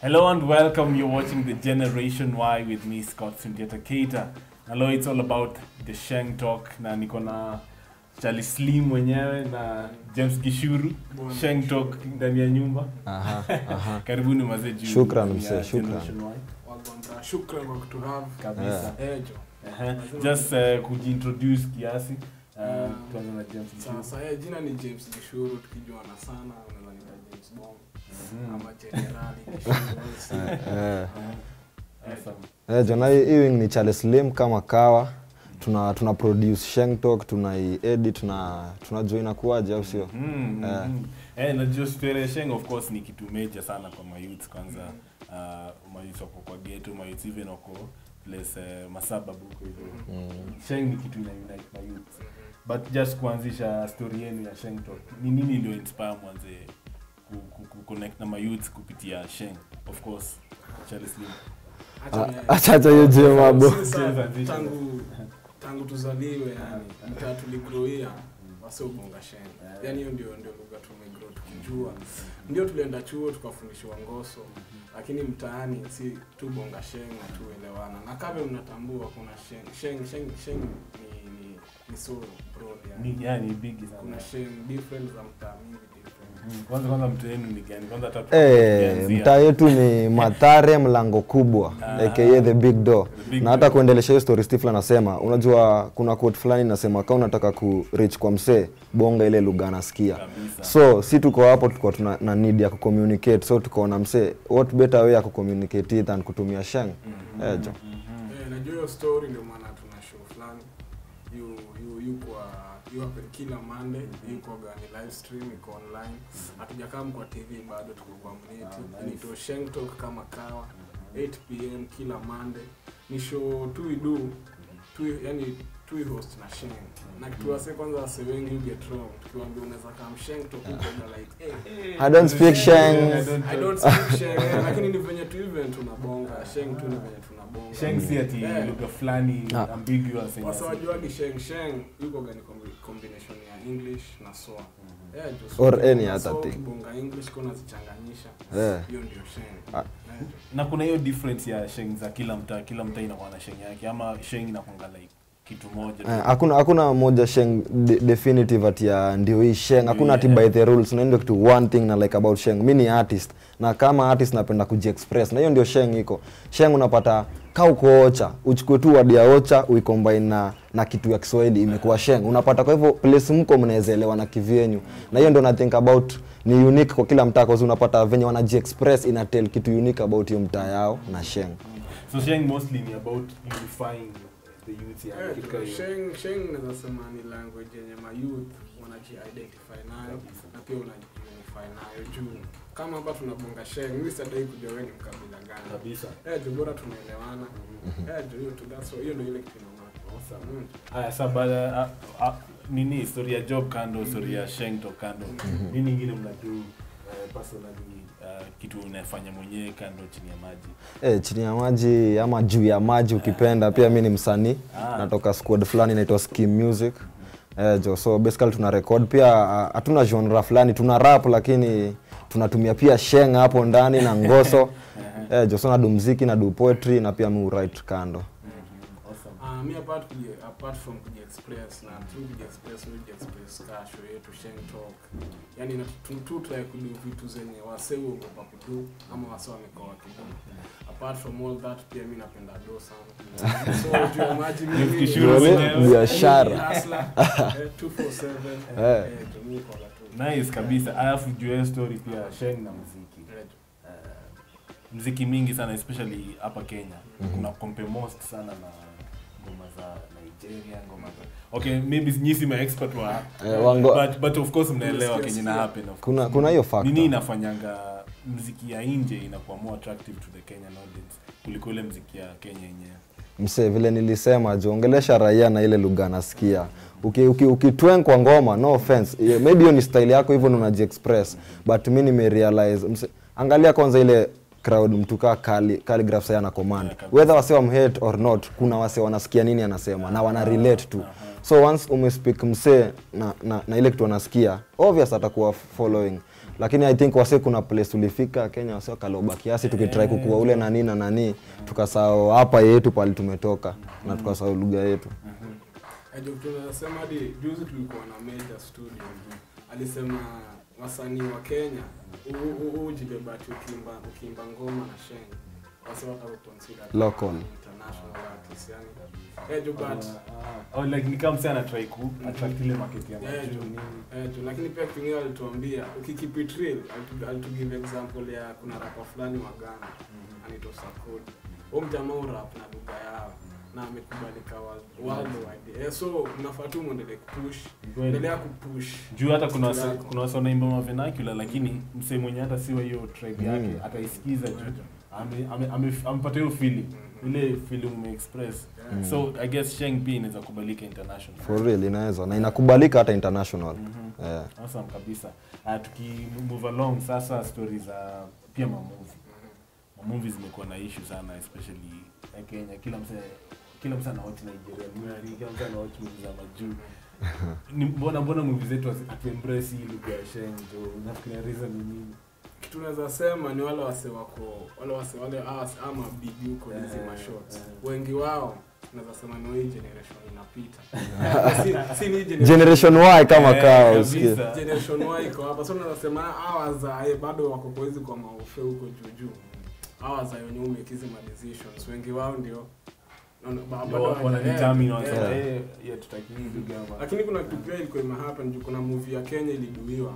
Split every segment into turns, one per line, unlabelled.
Hello and welcome. You're watching the Generation Y with me, Scott Sundiata Keita. Hello, it's all about the Sheng Talk na niko na Charlie Slim mwenyewe na James Gishuru. Sheng Talk ndani ya nyumba.
Aha, aha.
Karibuni mazee juu.
Shukran,
ya
msee, shukran.
Generation Y.
Wagwanda, shukran kwa kutuhave
Kabisa.
ejo
Ehe. Just uh, kujiintroduce kiasi. Uh,
Mm.
tuanze na James Gishuru.
sasa eh, jina ni james gishuru tukijuana sana unaweza nita james bond ama generali gishuru
Eh,
Awesome.
eh, jona hii hii wing ni Charles Slim kama kawa tuna tuna produce Sheng Talk tunaiedit tuna tunajua inakuwaje au sio
Mm,
Eh.
mm. Eh, najua story Sheng of course ni kitu major sana kwa mayouth kwanza uh, mayouth wako kwa ghetto mayouth even wako place uh, masababu huko hivyo
Mm.
Sheng ni kitu ina unite mayouth but just kuanzisha story yenu ya Sheng Talk ni nini ndio inspire mwanze ku, ku, ku connect na mayouth kupitia Sheng of course Charles Slim
Acha ni-
acha acha hiyo je mambo
Sisi sa-
James Addition.
tangu tangu tuzaliwe yani mtaa tuligroia wase ubonga shen yani hiyo ndio ndio lugha tumegrow tukijua ndio tulienda chuo tukafundishwa ngoso lakini mtaani si tu bonga sheng na tuelewana na kama mnatambua kuna sheng sheng sheng sheng ni ni, ni so broad yani
ni yani big sana
kuna sheng different za mtaa mingi different
Mm, kwanza kwanza mtu wenu ni gani kwanza hata
Eh,
tukianzia.
mtaa yetu ni Mathare mlango kubwa
Ah.
aka the big door
The big
na hata
door.
kuendelesha hiyo story Stifla anasema unajua kuna quote fulani inasema kama unataka ku reach kwa msee bonga ile lugha anasikia
Kabisa.
so si tuko hapo tuko tuna na need ya kucommunicate so tukaona msee what better way ya kucommunicate than kutumia sheng eh, jo
Eh, najua hiyo story ndio maana tuna show fulani yu yu yu kwa yu happen kila Monday yu kwa gani live stream iko online hatujakaa kwa TV bado tuko kwa mneti inaitwa Sheng Talk kama kawa 8 pm kila Monday ni show tu we do tu yani tu we host na Sheng na kitu wase kwanza wase wengi you get wrong tukiwaambia unaweza come Sheng Talk uko like eh
I don't speak sheng
I don't speak Sheng eh, lakini ni venye tu event tunabonga Sheng tu ni venye tunabonga
Sheng si ati
Eh.
lugha fulani
Ah.
ambiguous yenye
Wasa
si-
wajuagi sheng sheng yuko gani combi- combination ya english na soa
Mhm.
Eh, jo,
Or
so
any
na
other
soa
thing.
ukibonga english kuna zichanganyisha
Eh.
hiyo ndio sheng
Ah.
Eh, jo.
na kuna hiyo difference ya sheng za kila mtaa kila mtaa inakuwa na sheng yake ama sheng inakwanga like kitu moja tu.
Eh, hakuna hakuna moja sheng de, definitive ati ya ndio hii sheng hakuna ati
Yeah.
by the rules na ndio kitu one thing na like about sheng mi ni artist na kama artist napenda kujiexpress na hiyo ndio sheng iko sheng unapata ka uko ocha uchukue tu wadi ya ocha uicombine na na kitu ya kiswahili imekuwa sheng unapata kwa hivyo place mko mnaweza elewana kivyenyu na hiyo ndio na think about ni unique kwa kila mtaa kwa sababu unapata venye wanajiexpress ina tell kitu unique about hiyo mtaa yao na sheng
so sheng mostly ni about unifying the youth ya
Eh,
kitu
jo,
kama hiyo.
sheng sheng naweza sema ni language yenye mayouth wanaji-identify nayo na pia unaji-unify nayo juu kama hapa tunabonga sheng mi sadai kujua wewe ni mkabila gani
kabisa
eh jo bora tunaelewana eh jo hiyo tu that's why- hiyo ndio ile kitu inaona
Awesome.
Mm.
Aya, sa baada a- a- nini story ya job kando story ya sheng to kando nini ingine mnadu uh, personally uh, kitu unafanya mwenyewe kando chini ya maji
Eh, chini ya maji ama juu ya maji ukipenda pia mi ni msanii
Ah.
natoka squad fulani inaitwa Skim Music eh, jo so basically tuna record pia ah, hatuna genre fulani tuna rap lakini tunatumia pia sheng hapo ndani na ngoso eh, jo so nadu mziki nadu poetry na pia mi write kando
awesome
Ah, mi apart kuji, apart from kujiexpress na tu kujiexpress mi kujiexpress ka show yetu Sheng Talk yani na tu tu try kudu vitu zenye wase uogopa kudu ama wase wamekoa kidu apart from all that pia mi napenda do sana so juu ya maji mimi
Kishuru
Yole,
mwenyewe.
biashara.
Mimi hustler, eh, 247
Eh.
eh, juu mi koga tu
nice kabisa alafu juu ya hiyo story pia sheng na muziki
Eh,
uh, mziki mingi sana especially hapa kenya kuna kompe most sana na ngoma za nigeria ngoma za okay maybe nyisi ma expert wa
Eh, wango-
but, but of course mnaelewa
Yes, yes,
kenye na
yeah.
happen of
kuna
course.
kuna hiyo factor
nini inafanyanga mziki ya nje inakuwa more attractive to the kenyan audience kuliko ile mziki ya kenya yenyewe
msee vile nilisema jiongelesha raia na ile lugha anasikia ukitwen uki, ukitwen kwa ngoma no offense yeah, maybe hiyo ni style yako hivyo ndo unajiexpress but mi nimerealize mse, angalia kwanza ile crowd mtu kaa kali calligraph sasa ana command
Yeah, kabisa.
whether wase wamhate or not kuna wase wanasikia nini anasema na wana relate tu so once umespeak msee na, na, na ile kitu anasikia obvious atakuwa following lakini i think wase kuna place tulifika kenya wase wakaloba kiasi tukitrai kukua ule nani na nani tukasahau hapa yetu pali tumetoka na tukasahau lugha yetu
Ajo tunasema hadi juzi tulikuwa na Major Studio. Alisema wasanii wa Kenya ujibebati ukimba ukimba ngoma na sheng. Wase watakuconsider kama
Local.
international artist yani. Ajo but
Oh, like ni kama msee anatry ku attract ile market ya
Yeah,
majuu
tu.
nini.
Eh, tu, lakini pia kitu kingine alituambia ukikeep it real alitu- alitugive example ya kuna rapa fulani wa Ghana anaitwa Sarkodie. Huyo mjamaa urap na lugha yao na amekubalika world- worldwide. Eh, so mnafaa tu muendelee kupush.
Kweli.
Endelea kupush.
juu hata kuna
Kitu
wase,
yako.
kuna wase wanaimba mavenacula lakini msee mwenye hata siwa hiyo tribe yake
Mm.
ataisikiza juu ame- ame- ame- amepata hiyo feeling ile feeling umeexpress
Yeah.
so i guess sheng pia inaweza kubalika international
for real inaweza na inakubalika hata international
Mhm.
yeah.
awesome kabisa uh, tuki move along sasa stories za pia mamuvi mamuvi zimekuwa na issue sana especially ya kenya kila mse kila mse anawatch nigeria movie kila mse anawatch movie za majuu ni mbona mbona movie zetu hazi- hatuembrace hii lugha ya sheng jo nafikiria reason ni nini
kitu naweza sema ni wale wase wako wale wase wale awas ama bigi huko
Eh,
hizi mashots
eh.
wengi wao naweza sema ni hii generation inapita si, si ni hii generation
generation y kama
Eh,
kaa
kabisa.
usikie
generation y iko hapa so naweza sema hawa wazae bado wako kwa hizi kwa maufe huko juu juu hawa wazae wenye umekizi ma decisions wengi wao ndio naona- ba- bado hawaja-
wanadetermine
eh,
wanasema
eh.
eh yeah tutaki hii lugha hapa
lakini kuna kitu pia ilikuwa imehappen juu kuna movie ya Kenya iliduiwa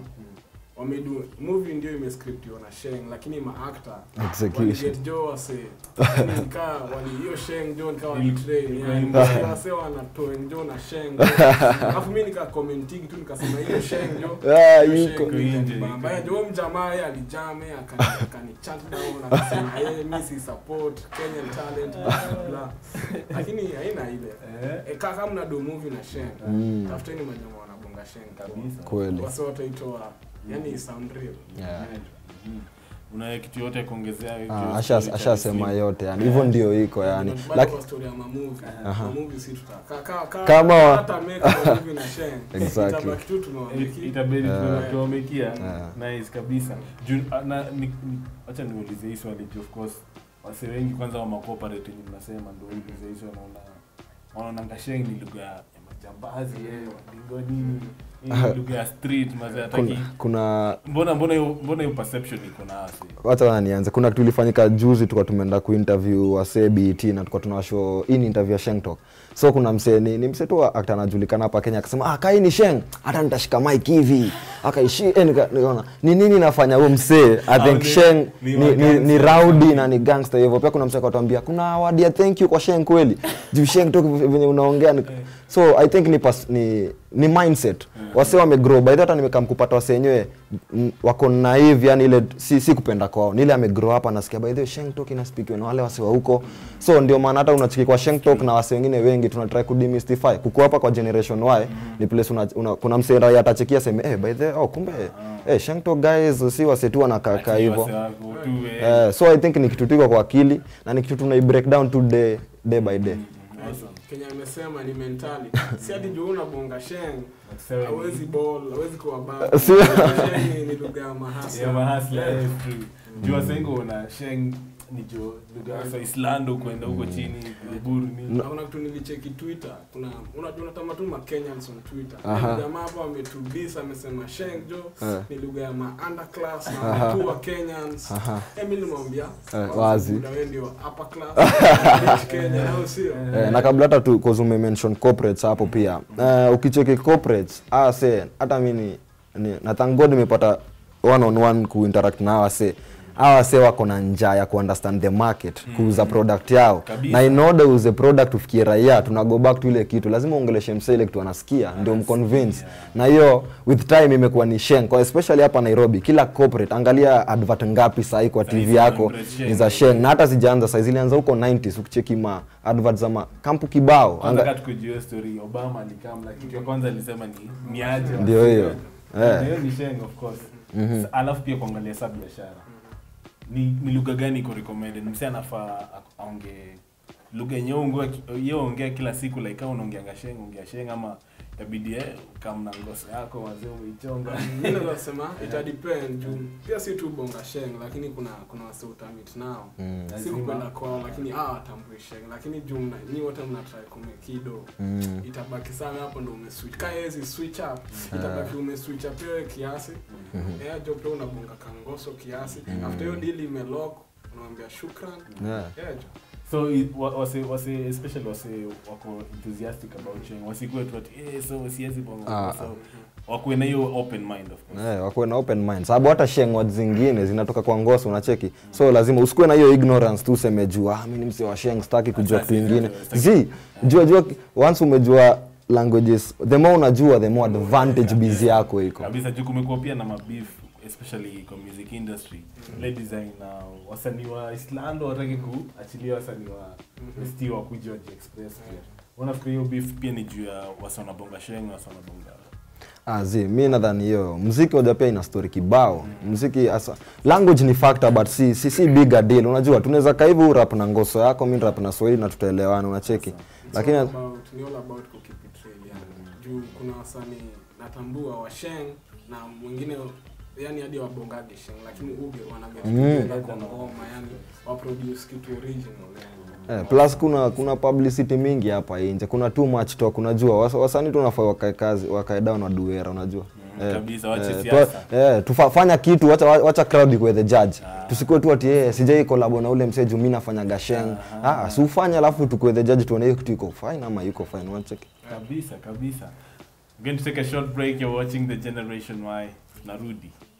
wamedu movie ndio imescriptiwa na Sheng lakini maactor
Execution.
waliget jo wase yani nikaa wali hiyo Sheng jo nikaa
Ili-
walitrain
ilikuwa
yani
imba.
wase wanatoa jo na Sheng alafu mimi nika commenting tu nikasema hiyo Sheng jo
Ah,
hiyo
yuko.
Sheng
Iko nje,
bamba
iko
jo mjamaa yeye alijame akani akani chat down akasema yeye mimi si support Kenyan talent blah blah lakini haina ile
eh
E, kaka mna do movie na Sheng
Mm.
tafuteni majamaa wanabonga Sheng
kabisa
kweli
wase wataitoa yani sound real
yeah.
Mhm. una kitu yote ya kuongezea hiyo
Ah,
story
asha-
cha
ashasema
Slim?
yote yani hivyo ndio iko yani
Bado
Laki-
kwa story ya mamovie
Aha.
mamovie si tuta ka- ka- ka-
Kama wa-
hata make a movie na Sheng
Exactly.
itabaki tu
It-
tumewameki
itabidi
Yeah.
tuwamekia
Yeah.
nice kabisa Juu- ah, na ni- ni- acha niulize hii swali juu of course wase wengi kwanza wa macorporate yenye mnasema ndio ulize hii swali wanaona wanaonanga sheng ni lugha ya majambazi eh, walingo nini hii ni lugha ya street mazee hataki
kuna, kuna
mbona mbona hiyo mbona hiyo perception iko na wase
wacha wana nianze kuna kitu ilifanyika juzi tulikuwa tumeenda kuinterview wasee BET na tulikuwa tunawashow hii ni interview ya Sheng Talk so kuna msee ni, ni msee tu actor anajulikana hapa Kenya akasema ah kai ni Sheng hata nitashika mic hivi akaishi eh, nika- nikaona ni nini nafanya huyo msee i
Ah,
think
ni-
Sheng
ni
ni, ni, ni,
magangster.
rowdy na ni gangster hivyo pia kuna msee akatuambia kuna award ya thank you kwa Sheng kweli juu Sheng Talk venye unaongea ni- so i think ni pas, ni ni mindset wase wamegrow by the way hata nimekam kupata wase wenyewe mm, wako naive yani ile si, si kupenda kwao ni ile amegrow hapa nasikia by the way Sheng Talk inaspikiwa na wale wase wa huko so ndio maana hata unachiki kwa Sheng Talk na wase wengine wengi tuna try ku demystify kuko hapa kwa generation Y ni place una, una, kuna msee raia atachekia sema eh by the way oh kumbe eh Sheng Talk guys si wase tu wanakaa kaa
Ati
hivyo
wase wako tu, eh,
eh, so i think ni kitu tiko kwa akili na ni kitu tunai break down to day, day by day
awesome.
Kenya amesema ni mentality si hadi juu unabonga Sheng
Wakisema ni-
hawezi ball hawezi kuwa baba
Si-
Sheng ni- ni lugha ya mahasla
Yeah, mahasla,
Yeah.
yes, true. juu wasengo una sheng ni jo lugha za islando kwenda huko chini buru nini
Na kuna kitu nilicheki Twitter, kuna unajua unatama tu ma Kenyans on Twitter.
Aha.
Aha. Jamaa hapa ametubisa amesema Sheng jo
Eh.
ni lugha ya ma underclass na
Aha.
watu wa Kenyans.
Aha.
Eh, mimi nimwambia
Eh, wazi.
Buda wewe ndio upper class rich Kenya au sio?
Eh, na kabla hata tu cause umemention corporates hapo pia uh, ukicheki corporates ah say hata mimi ni, ni na thank God nimepata one on one kuinteract na hawa say hawa say wako na njaa ya kuunderstand the market kuuza product yao
Kabisa.
na in order uuze product ufikie raia tuna go back to ile kitu lazima uongeleshe msee ile kitu anasikia ndio mconvince na hiyo with time imekuwa ni sheng kwa especially hapa Nairobi kila corporate angalia advert ngapi sahi kwa
Sahi
TV yako
wana Sheng.
ni za sheng na hata zijaanza sahi zilianza huko 90s ukicheki ma advert za makampu kibao
kwanza
Anga,
kaa tukujua story obama alikamla kitu ya kwanza alisema ni ni aje
Ndio hiyo.
Na
Eh.
hiyo ni sheng of course Sa- alafu pia kuangalia sa biashara ni, ni lugha gani iko recommended msee anafaa a- aongee lugha yenye ongea kila siku like kama unaongeanga sheng ongea sheng ama yabidi eh, kama na ngoso yako wazee umeichonga
Mimi naweza sema ita depend juu pia si tu bonga sheng lakini kuna kuna wase utamit nao
Mm.
si
Lazima.
kupenda kwao lakini ah watambui sheng lakini juu mna nyi wote mna try kumekido
Mm.
itabaki sana hapo ndo umeswitch kama hizi switch up itabaki umeswitch up wewe kiasi eh jo pia unabonga kangoso kiasi after hiyo deal imelock unamwambia shukran
Yeah.
eh jo
so i- wa- wase wase especially wase wako enthusiastic about change wasikuwe tu ati eh so siwezi bonga
Ah.
so wakuwe na hiyo open mind of course
Eh, wakuwe na open mind sababu hata shengwa zingine zinatoka kwa ngoso unacheki so lazima usikuwe na hiyo ignorance tu useme juu ah, mi ni msi wa sheng sitaki kujua
Sasa
kitu
si-
ingine
sitaki-
zi jua jua once umejua languages the more unajua the more advantage busy yako iko
kabisa juu kumekuwa pia na mabeef especially kwa music industry le design na wasanii wa islando wataki kuachilia wasanii wa st wa kuja waji express pia unafikiri hiyo beef pia ni juu ya wasa wanabonga sheng wasa wanabonga
Ah, zi mi nadhani hiyo mziki hoja pia ina story kibao mziki asa language ni factor but si si, si bigger deal unajua tunaweza kaa hivi rap na ngoso yako mi rap na swahili na tutaelewana unacheki
It's
lakini
all about, ni all about kukeep it real yani. Juu kuna wasanii natambua wa Sheng na mwingine yani hadi wabongage Sheng lakini uge wanaget
Mm.
kwa ngoma yani wa produce kitu original yani.
Eh, plus kuna kuna publicity mingi hapa nje kuna too much talk unajua Wasa- wasanii tunafaa wakae kazi wakae down na duera unajua
Mm, kabisa, wache
eh,
siasa.
tu- eh, tufanya kitu wacha, wacha crowd ikuwe the judge
Ah.
tusikuwe tu ati eh, sijai kolabo na ule msee juu mi nafanya gasheng ah, si ufanye alafu tukuwe the judge tuone hiyo kitu iko fine ama iko fine unacheki
kabisa kabisa I'm going to take a short break you're watching the generation y narudi